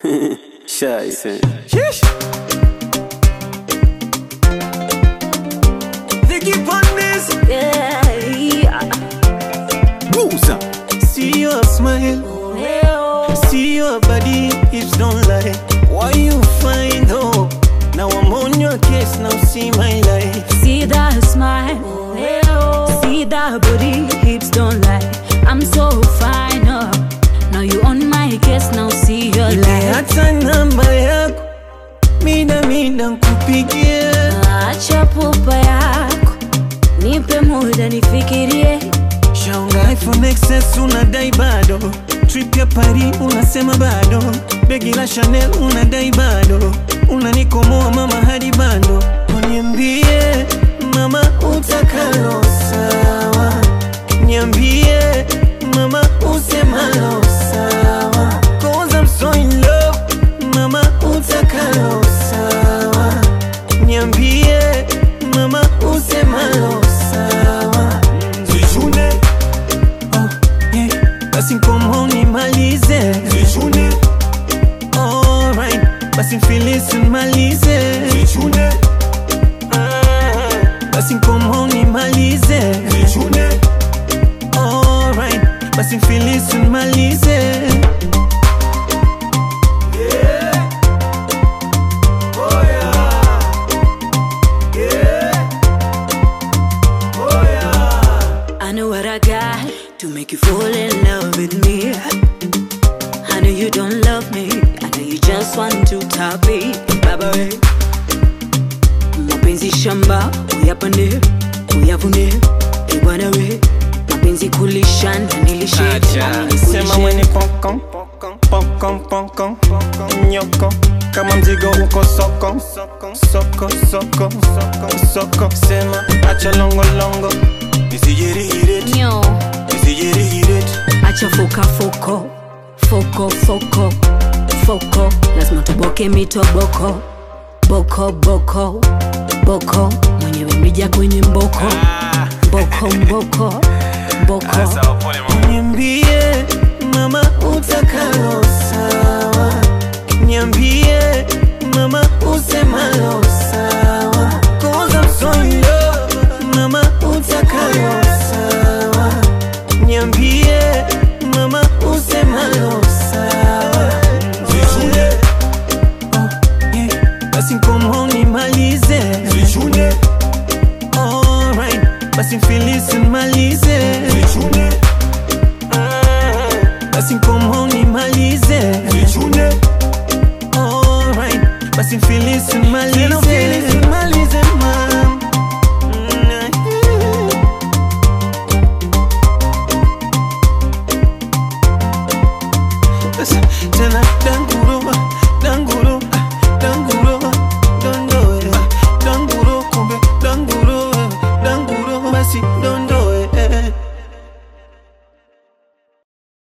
Scheiße. Vicky Pondes, Yeah, yeah. Buza. see your smile, Leo. see your body, hips don't lie. Why you find hope? Now I'm on your case, now see my life. See that smile, Leo. See that booty, hips don't lie. I'm so fine, oh. Now you on my case, now see your life. hata namba yako mida mida nkupigie Acha pupa yako, nipe muda nifikirie. shaunga iphone xs unadai bado trip ya pari unasema bado begi la chanel unadai bado unanikomoa mama hadi bando uniambie mama utakalo sawa niambie mama usemalo sawa cause I'm so in love mama utakalo sawa niambie mama usemalo sawa Zichune oh, yeah. Basi nkomo nimalize Zichune Alright Basi mfilisi nimalize Zichune Basi nkomo nimalize Zichune Alright Basi mfilisi nimalize I know what I got to make you fall in love with me. I know you don't love me. I know you just want to top it. Baba we. Mapenzi shamba, uyapande, uyavune, ibwana we. Mapenzi kulisha na nilishe. nami Sema nikulishe. mwenye pokon Pokon pokon Nyoko Kama mzigo uko soko Soko soko Soko Sema acha longo longo Nisijirihiret Nyo. Nisijirihiret acha foka foko foko foko foko lazima tuboke mitoboko boko boko boko mwenyewe mrija kwenye mboko mboko mboko mboko Niambie mama utakalo sawa Niambie mama usemalo sawa Cause I'm so in love mama utakalo sawa Niambie mama usemalo sawa Zichune oh, yeah. Basi nkomo nimalize Zichune Alright Basi mfilisi nimalize Zichune basi nkomo nimalize Zichune Alright Basi mfilisi nimalize nimalize mam Tena dangu